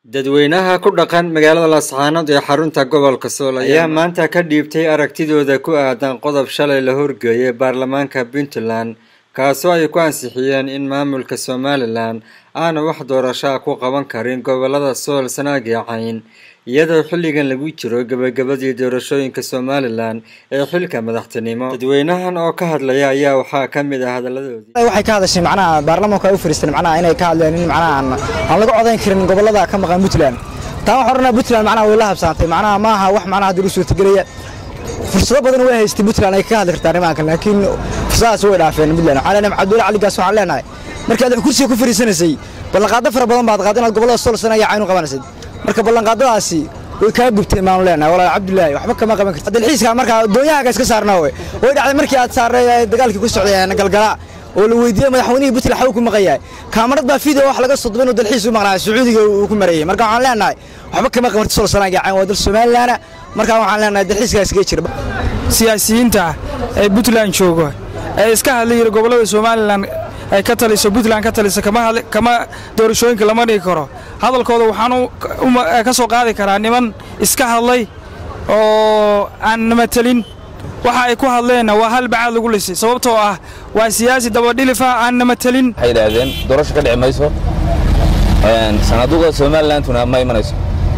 dadweynaha ku dhaqan magaalada laascaanood ee xarunta gobolka sool ayaa maanta ka dhiibtay aragtidooda ku aadan qodob shalay la horgeeyay baarlamaanka puntland kaasoo ay ku ansixiyeen in maamulka somalilan aana wax doorashaa ku qaban karin gobolada sool sanaag iyo cayn iyadoo xilligan lagu jiro gebagabadii doorashooyinka somalilan ee xilka madaxtinimo dadweynahan oo ka hadlaya ayaa waxaa ka mid ah hadaladoodii waxay ka hadashay macnaha baarlamaanku ay u fariisteen macnaha inay ka hadleen in macnaha aan aan laga codayn karin gobolada ka maqan Puntland taa waxaan oranaa Puntland macnaha way la habsaantay macnaha ma aha wax macnaha hadii u suurtagelaya fursado badan way haystay Puntland ay ka hadli kartaa nimankan laakiin fursadaas way dhaafeen Puntland waxaan leenahay Cabdulla Cali Gaas waxaan leenahay markii aad kursiga ku fariisanaysay ballanqaado fara badan baad qaaday inaad gobolada Sool sanaya caynu qabanaysay marka ballanqaadadaasi way kaa gubteen maanu leenahay walaal cabdullaahi waxba kama qaban kartid dalxiiska marka doonyahaga iska saarnaa way way dhacday markii aad saaray dagaalkii ku socday galgala oo la weydiiyey madaxweynihii puntland xaw ku maqayahay kaamarad baa video wax laga sodobay inuu dalxiis u maqnaa sacuudiga uu ku marayay marka waxaan leenahay waxba kama qaban kartid sol sanaaga cayn waa dal somalilaana marka waxaan leenahay dalxiiskaas iska jira siyaasiyiinta ee puntland jooga ee iska hadlayira gobolada somalilan ay ka taliso puntland ka talisa kama doorashooyinka lama dhigi karo hadalkooda waxaan ka soo qaadi karaa niman iska hadlay oo aan namatelin waxa ay ku hadleenna waa hal bacaad lagu lisay sababtoo ah waa siyaasi dabadhilifa aan namatelin waxay yidhaahdeen doorasho ka dhici mayso sanaaduuqa somalilanduna ma imanayso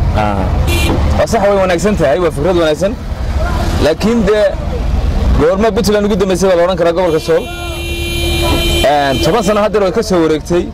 waa sax way wanaagsan tahay waa fikrad wanaagsan laakiin dee goorma puntland ugu dambaysay baa la odhan karaa gobolka sool toban sano haddeer way ka soo wareegtay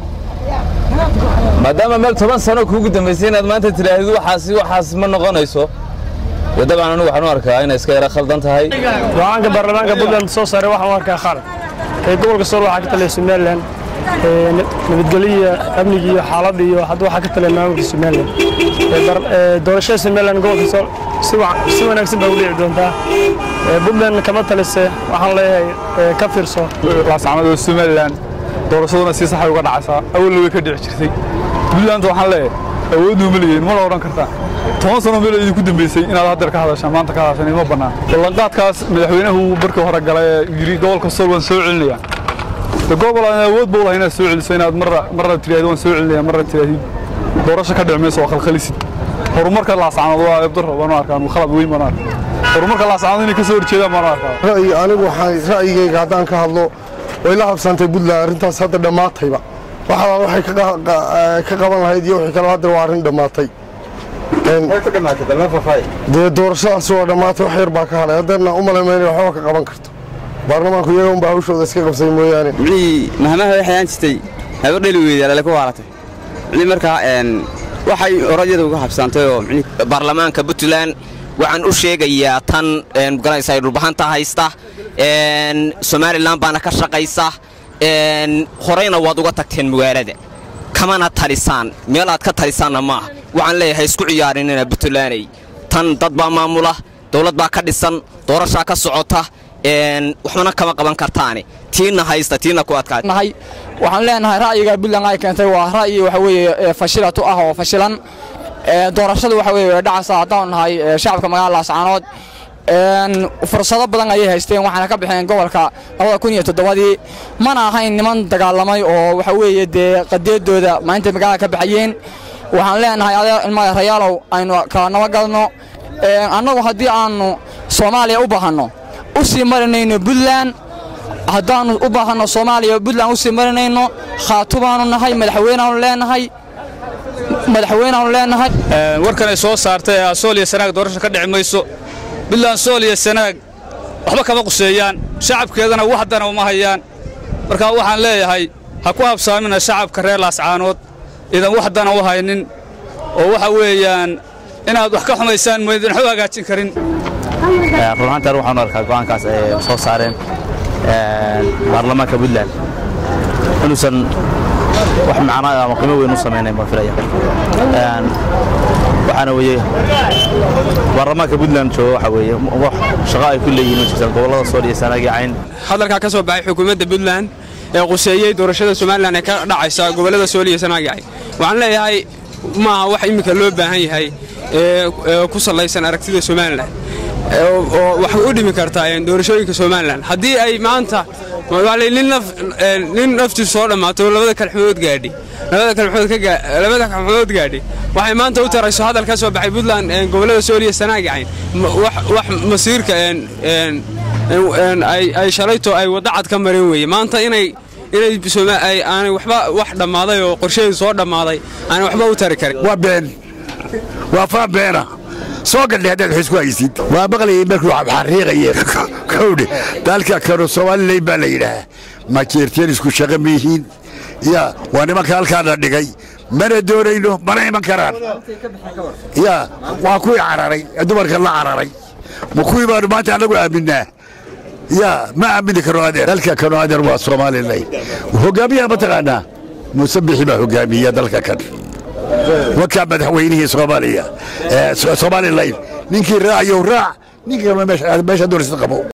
maadaama meel toban sano kuugu dambaysay inaad maanta tidhaahid waxaasi waxaas ma noqonayso dee dabcan anigu waxaan u arkaa inay iska yara khaldan tahay go-aanka baarlamaanka puntland soo saaray waxaan u arkaa khalad ee gobolka sool waxaa ka talaya somalilan nabadgelyo amniga iyo xaaladda iyo hadda waxaa ka talaya maamulka somalilan doorashada somalilan gobolka sool si wanaagsan baa u dhici doontaa puntland kama talise waxaan leeyahay ka fiirso laascaanood somalilan doorashaduna si saxay uga dhacaysaa awalna way ka dhici jirtay puntland waxaan leeyahay awoodnu ma leeyihin mana odhan kartaa toban sano meel idinku dambaysay inaad haddeer ka hadashaan maanta ka hadashaan ima bannaan ballanqaadkaas madaxweynuhu markii hore galay ee yidhi gobolka sool waan soo celinaya de gobol aan awood buu lahay inaad soo celiso inaad marra marna tidhaahdo waan soo celinaya marna tidhaahid doorasho ka dhici mayso oo khalkhalisid horumarka laascaanood waa ebdaro baan u arkaa khalad weyn baan u arkaa horumarka laascaanood inay ka soo horjeedaan baan u arkaa ra'yi anigu waxaan ra'yigayga haddaan ka hadlo way la habsantay puntland arrintaas hadda dhammaatayba waxaa waxay ka qaban lahayd iyo wixii kale hadda waa arrin dhammaatay dee doorashadaas waa dhammaatay wax yar baa ka hadhay haddeerna u malamayna waxba ka qaban karto baarlamaanku iyaga unbaa hawshooda iska qabsay mooyaane micnihii mahmaha waxay aan jirtay habar dheli weyday alale ku waalatay micnii markaa waxay oradyada uga habsaantay oo micnii baarlamaanka puntland waxaan u sheegayaa tan magaranaysa ay dhulbahanta haysta somalilan baana ka shaqaysa horeyna waad uga tagteen magaalada kamana talisaan meel aad ka talisaanna maaha waxaan leeyahay isku ciyaarinina puntlaney tan dad baa maamula dawlad baa ka dhisan doorashaa ka socota waxbana kama qaban kartaane tiina haysta tiina ku adkaanahay waxaan leenahay ra'yiga puntland ay keentay waa ra'yi waxa weeye fashilatu ah oo fashilan doorashadu waxa weeye way dhacaysaa haddaan nahay shacabka magaalada laascaanood fursado badan ayay haysteen waxaana ka baxeen gobolka labada kun iyo toddobadii mana ahayn niman dagaalamay oo waxa weeye dee qadeedooda maalinta magaalada ka baxayeen waxaan leenahay ilmada rayaalow aynu kala nabagalno annagu haddii aannu soomaaliya u baahanno u sii marinayno puntland haddaannu u baahanno soomaaliya puntland u sii marinayno khaatubaannu nahay madaxweyneaanu leenahay madaxweyneaanu leenahay warkan ay soo saartay ee sool iyo sanaag doorasho ka dhici mayso puntland sool iyo sanaag waxba kama quseeyaan shacabkeedana wax dana uma hayaan marka waxaan leeyahay ha ku habsaamina shacabka reer laascaanood idan wax dana u haynin oo waxa weeyaan inaad wax ka xumaysaan maydin waxu hagaajin karin runaantaan waxaan u arkaa go'aankaas ay soo saareen baarlamaanka puntland inuusan wax macnaa ama qiimo weyn u samaynayn baan filaya waxaana weeye baarlamaanka puntland jooga waxa weeye wax shaqo ay ku leeyihiin ma jirtaan gobollada sool iyo sanaag iyo cayn hadalkaa ka soo baxay xukuumadda puntland ee quseeyey doorashada somalilan ee ka dhacaysa gobollada sool iyo sanaag iyo cayn waxaan leeyahay maaha wax iminka loo baahan yahay ee ku sallaysan aragtida somalilan oo wax u dhimi karta doorashooyinka somalilan haddii ay maanta nin naftiisu soo dhammaato oo labada kalxumood gaadhi labada kalxumood gaadhi waxay maanta u tarayso hadal ka soo baxay puntland gobollada sooliya sanaagicayn wax masiirka ay shalayto ay wadda cad ka mareen weeye maanta inay inay aanay waxba wax dhammaaday oo qorsheedu soo dhammaaday aanay waxba u tari karin waa been waa faa beena soo gadhe haddaad xus ku haysid waa maqlayay markuu xariiqaye kowdhe dalka kanu somalilan baa la yidhaahaa ma jeerteen isku shaqa miyihiin ya waa nimanka halkaana dhigay mana doonayno mana iman karaan ya waa kuwii cararay dumarka la cararay ma kuwii baanu maanta annagu aaminaa ya ma aamini karo adeer dalka kanu adeer waa somalilan hogaamiyaha mataqaanaa muuse bixi baa hogaamiya dalka kan wakaa madaxweynihii soomaaliya somalilan ninkii raacayow raac ninka meesha doonaysa qabo